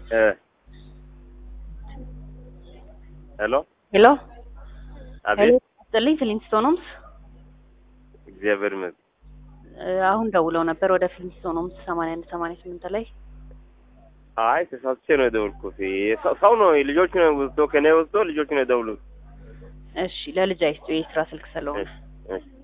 እ ሄሎ ሄሎ አቤት ስጥልኝ ፍሊንስቶኖምስ እግዚአብሔር ይመስገን። እ አሁን ደውለው ነበር ወደ ፍሊንስቶኖምስ ሰማንያ አንድ ሰማንያ ስምንት ላይ አይ ተሳስቼ ነው የደወልኩት። ሰው- ሰው ነው ልጆቹ ነው ወስዶ ከኔ ወስዶ ልጆቹ ነው የደውሉት። እሺ ለልጅ አይስጡ የስራ ስልክ ስለሆነ እሺ እሺ